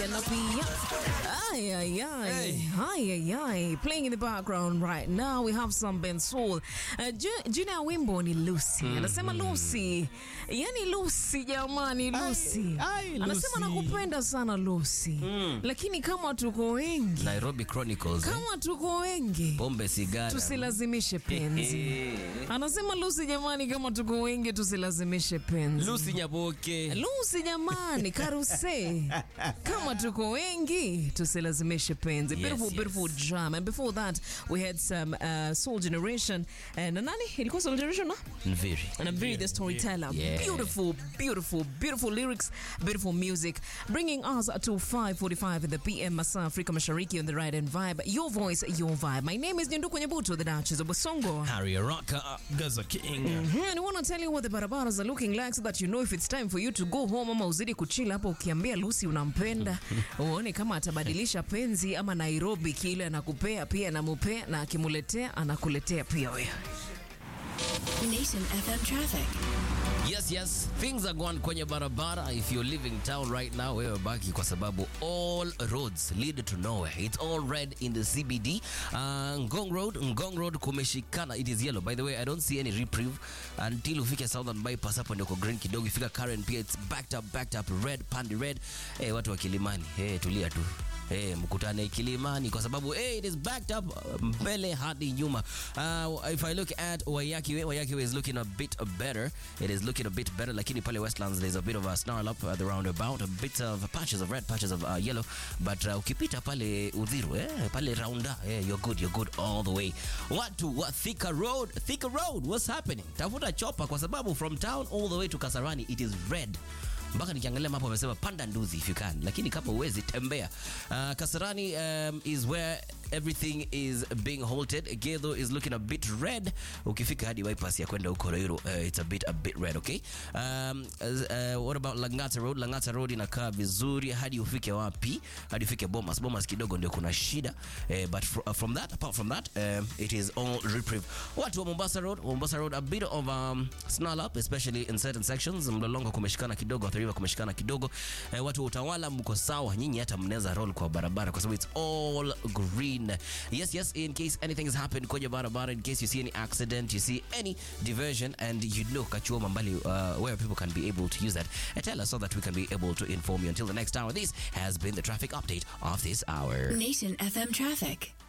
yanapia. Ay, ay, ay. Hey. Ay, ay, ay. Playing in the background right now, we have some Ben Soul. Uh, ju- jina ya wimbo ni Lucy. Anasema Lucy. Yani Lucy jamani, Lucy. ay, Lucy. Anasema nakupenda sana Lucy. Lakini kama tuko wengi, Nairobi Chronicles. eh? kama tuko wengi, Pombe, sigara. tusilazimishe penzi. Eh. Anasema Lucy jamani, kama tuko wengi tusilazimishe penzi. Lucy Nyaboke. Lucy jamani, karuse kama tuko wengi tusilazimishe penzi. Yes, beautiful, yes. beautiful jam. And before that we had some uh, Soul Generation. Uh, na nani ilikuwa Soul Generation no? Nviri. And I'm very the storyteller. Yeah. Beautiful, beautiful, beautiful lyrics, beautiful music. Bringing us to 5:45 in the PM Masa Afrika Mashariki on the right and vibe. Your voice, your vibe. My name is Nyenduko Nyabuto, the Duchess of Basongo. Harry Araka. Gaza King. Mhm, and I want to tell you what the barabaras are looking like so that you know if it's time for you to go home ama uzidi kuchila hapo ukiambia Lucy unampenda uone kama atabadilisha penzi ama Nairobi kile anakupea pia anamupea na akimuletea anakuletea pia wewe. Nation FM traffic. Yes, yes. Things are going kwenye barabara. If you're leaving town right now, wewe baki kwa sababu all roads lead to nowhere. It's all red in the CBD. Uh, Ngong Road, Ngong Road kumeshikana. It is yellow. By the way, I don't see any reprieve until ufike Southern Bypass hapo ndio kwa green kidogo. Ifika Karen pia it's backed up, backed up red, pandi red. Hey, watu wa Kilimani, hey, tulia tu. Hey, mkutane Kilimani kwa sababu hey, it is backed up uh, mbele hadi nyuma. Uh, if I look at Wayakiwe, Wayakiwe is looking a bit better. It is looking a bit better. Lakini pale Westlands there's a bit of a snarl up at the roundabout, a bit of patches of red, patches of uh, yellow. But uh, ukipita pale Udhiru, eh, pale Raunda, eh, you're good, you're good all the way. Watu wa Thika Road, Thika Road, what's happening? Tafuta chopa kwa sababu from town all the way to Kasarani it is red mpaka nikiangalia mapo wamesema panda nduzi if you can lakini kama uwezi tembea uh, kasarani um, is where everything is being halted gedho is looking a bit red ukifika hadi bypass ya kwenda huko Ruiru uh, it's a bit a bit red okay um, uh, what about langata road langata road inakaa vizuri hadi ufike wapi hadi ufike bomas bomas kidogo ndio kuna shida uh, but fr uh, from that apart from that um, it is all reprieve watu wa mombasa road mombasa road a bit of um, snarl up especially in certain sections mlolongo kumeshikana kidogo Athi River kumeshikana kidogo eh, watu wa utawala mko sawa nyinyi hata mnaweza roll kwa barabara kwa sababu it's all green yes yes in case anything has happened kwenye barabara in case you see any accident you see any diversion and you know kachuoma mbali uh, where people can be able to use that uh, tell us so that we can be able to inform you until the next hour this has been the traffic update of this hour Nation FM traffic.